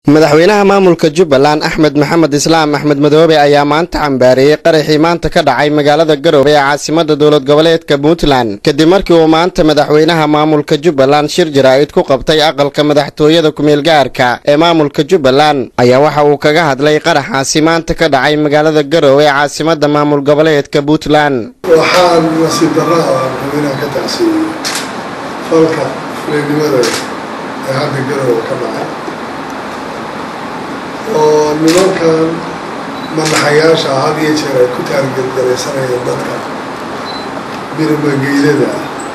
madaxweynaha maamulka jubbaland axmed maxamed islaam axmed madoobe ayaa maanta cambaareeyey qaraxii maanta ka dhacay magaalada garoowe ee caasimada dowlad goboleedka puntland kadib markii uu maanta madaxweynaha maamulka jubbaland shir jaraa'id ku qabtay aqalka madaxtooyada kumeel gaarka ee maamulka jubbaland ayaa waxa uu kaga hadlay qaraxaasi maanta ka dhacay magaalada garoowe ee caasimada maamul goboleedka puntland waxaan nasiib darra ah madaxweynaha ka tacsiiyey falka fuleynimada ee hadda garoowe ka dhacay oo nimankan madaxayaasha ah had iyo jeer ay ku taargelgaraysanayeen dadka birmageylada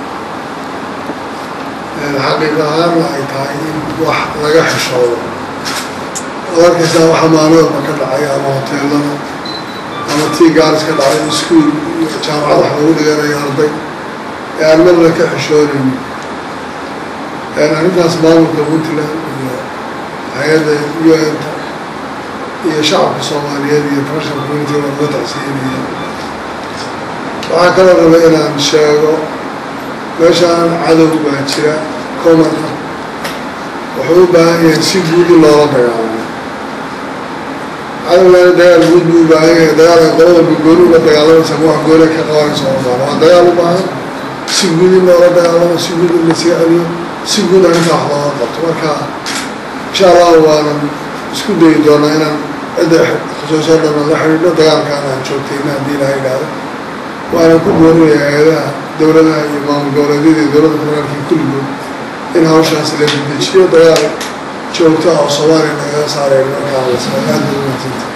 ah xaqiiq ahaanna ay tahay in wax laga xishoodo oo arkaysaa waxa maalooda ka dhacay ama hoteelada ama tii gaaris ka dhacay iskuol iyo jaamacad wax lagu dhiganayo arday ee aan marna ka xishoonaynin arrintaas maamulka puntland iyo hay-adda u n ta iyo shacabka soomaaliyeed iyo international community waa loo tacsiinaya waxaa kaloo raba inaan sheego meeshaan cadow baa jira common ah wuxuu u baahan yahay si guud in loola dagaalamo cadowgaana dagaal guud buu u baahan yahay dagaal ay qolo walba gooni uga dagaalamaysa ma wax gooni ka qabanaysa oo baahan waa dagaal u baahan si guud in loola dagaalamo si guud in lasii celiyo si guud arrinta wax looga qabto marka insha allahu waanan isku dayi doonaa inaan cidda khusuusoo dhan la xidhiidho dagaalkaan aan joogtayna haddii ilaha idhaahdo waana ku doorinaya hay-adaha dowladaha iyo maamul goboleedyada iyo dowladda federaalka kulligood in hawshaas la dedejiyo dagaal joogto ah oo soomaaliya nagaga saareen markaa la aada ugu mahadsantahay